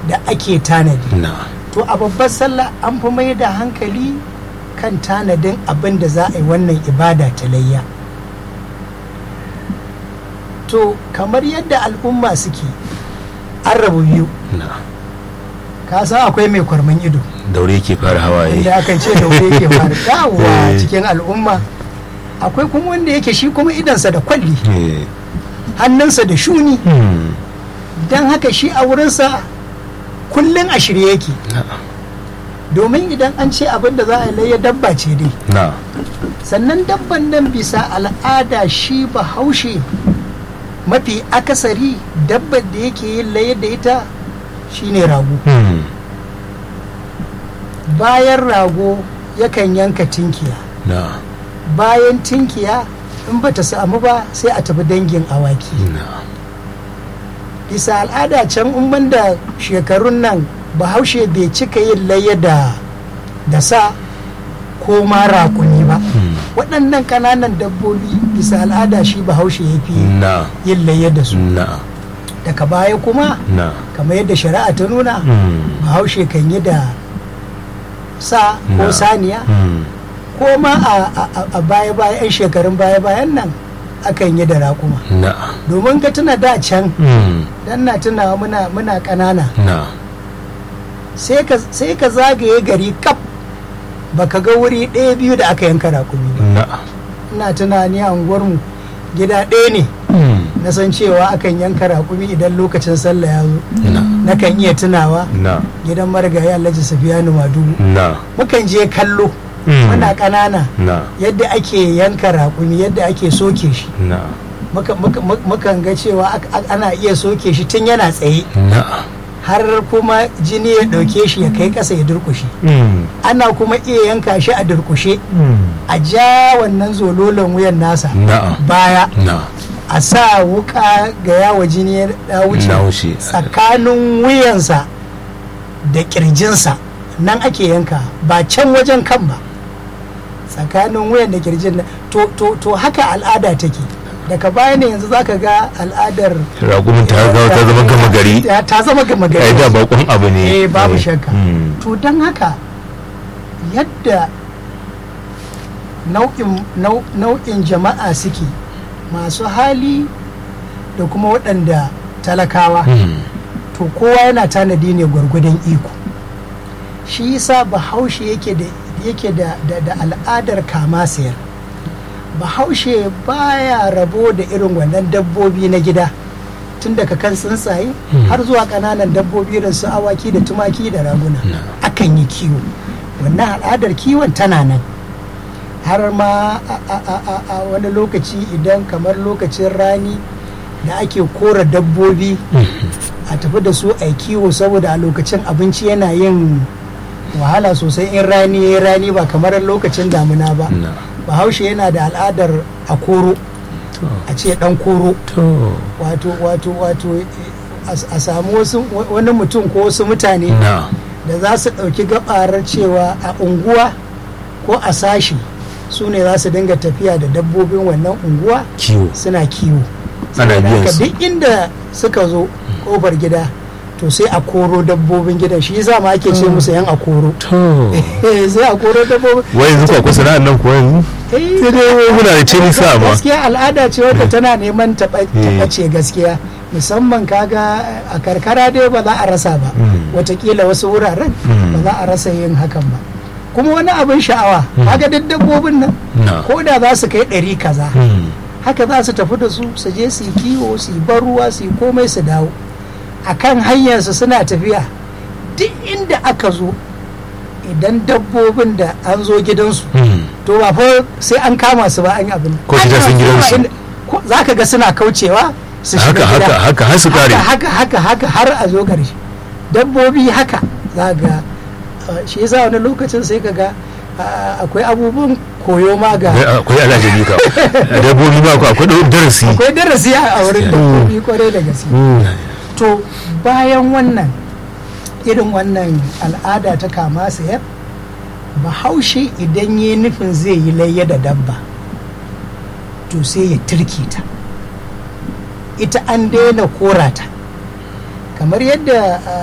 da ake tanadi na to a babbar sallah an fi mai da hankali kan tanadin abin da za a yi wannan ibada ta layya to kamar yadda al'umma suke an rabu biyu na ka san akwai mai kwarman ido daure ke fara hawaye inda akan ce da wuri yake fara dawowa Eh. cikin al'umma akwai kuma wanda yake shi kuma idansa da kwalli Eh, hannunsa da shuni hmm, don haka shi a wurinsa kullum a shirye yake na domin idan an ce abin da za a layya dabba ce dai na sannan dabban nan bisa al'ada shi bahaushe mafi akasari dabbar da yake yin layya da ita shine rago hmm, bayan rago yakan yanka tinkiya na bayan tinkiya in bata samu ba sai a tafi dangin awaki na bisa al'ada can in banda shekarun nan bahaushe bai cika yin layya da da sa ko ma rakuni ba hmm, waɗannan ƙananan dabbobi bisa al'ada shi bahaushe ya fi na yin layya da su na daga baya kuma na kamar yadda shari'a ta nuna hmm, bahaushe kan yi da sa ko Na. saniya hmm, ko ma a- a a baya-baya 'yan shekarun baya-bayan nan akan yi da raƙuma na domin ka tuna da can hmm, dan na tunawa muna muna ƙanana na sai ka sai ka zagaye gari kaf baka ga wuri ɗaya biyu da aka yanka raƙumi ba na ina tunani a unguwarmu gida ɗaya ne hmm, na san cewa akan yanka raƙumi idan lokacin sallah ya zo na nakan iya tunawa na gidan marigayi alhaji safiyanu madugu na mukan je kallo hmm, muna ƙanana na yadda ake yanka raƙumi yadda ake soke shi na muka- muka- muka- mukan ga cewa ak- ak- ana iya soke shi tun yana tsaye na har kuma jini ya ɗauke shi ya kai ƙasa ya durƙushe hmm, ana kuma iya yanka shi a durƙushe hmm, a ja wannan zololon wuyan nasa na baya na a sa wuka ga yawa jini ya na wuce wuce tsakanin wuyansa da kirjinsa nan ake yanka ba can wajen kan ba tsakanin wuyan da kirjin nan to, to, to haka al'ada take daga baya ne yanzu zaka ga al'adar ragumin ta ga ta zama gama gari ta ta zama gama gari ai da bakon abu ne eh babu Eh, shakka hmm, to don haka yadda nau'in nau- nau'in jama'a suke masu hali da kuma waɗanda talakawa hmm, to kowa yana tanadi ne gwargwadon iko shi yasa bahaushe yake da yake da, da, da al'adar kama sayar bahaushe baya rabo da irin wannan dabbobi na gida tun daga kan tsuntsaye Hmm. har zuwa ƙananan dabbobi irin su awaki da tumaki da raguna Na. akan yi kiwo wannan al'adar kiwon tana nan har ma a, a, a, a, a wani lokaci idan kamar lokacin rani da ake kora dabbobi a tafi da su a yi kiwo saboda a lokacin abinci yana yin wahala sosai in rani ya rani ba kamar lokacin damuna ba na bahaushe yana da al'adar a koro to a ce dan koro to wato wato wato eh, a a samu wasu wani mutum ko wasu mutane na da za su ɗauki gabarar cewa a unguwa ko a sashi su ne za su dinga tafiya da dabbobin wannan unguwa kiwo suna kiwo Ana Saboda biyan haka su. duk inda suka zo kofar gida to sai a koro dabbobin gidan shi yasa ma ake ce musu yan a koro to sai a koro dabbobin wai yanzu ko kusa sana'an nan ko yanzu Eh, sai dai muna da ce nisa ma gaskiya al'ada ce wadda tana neman taɓa Eh. ce gaskiya musamman kaga a karkara dai ba za a rasa ba Mm. watakila wasu wuraren Mm. ba za a rasa yin hakan ba kuma wani abin sha'awa kaga duk dabbobin nan na ko da za su kai ɗari kaza hmm, haka za su tafi da su su je su yi kiwo su yi bar ruwa su yi komai su dawo a kan hanyarsu suna tafiya duk inda aka zo idan dabbobin da an zo gidansu hmm, to ba fa sai an kama su ba an yi abin Ko su je sun gidansu. za ka ga suna kaucewa su haka shiga haka gida haka har su kare haka haka haka har a zo ƙarshe dabbobi haka za ga uh, shi yasa wani lokacin sai ka ga uh, akwai abubuwan koyo ma ga Eh, akwai alajabi ka dabbobi ba ku akwai ɗau- darasi akwai darasi a wurin dabbobi kwarai da gaske Hmm, to bayan wannan irin wannan al'ada ta kama sayar bahaushe idan ya nufin zai yi layya da dabba to sai ya turke ta ita an daina korata kamar yadda uh,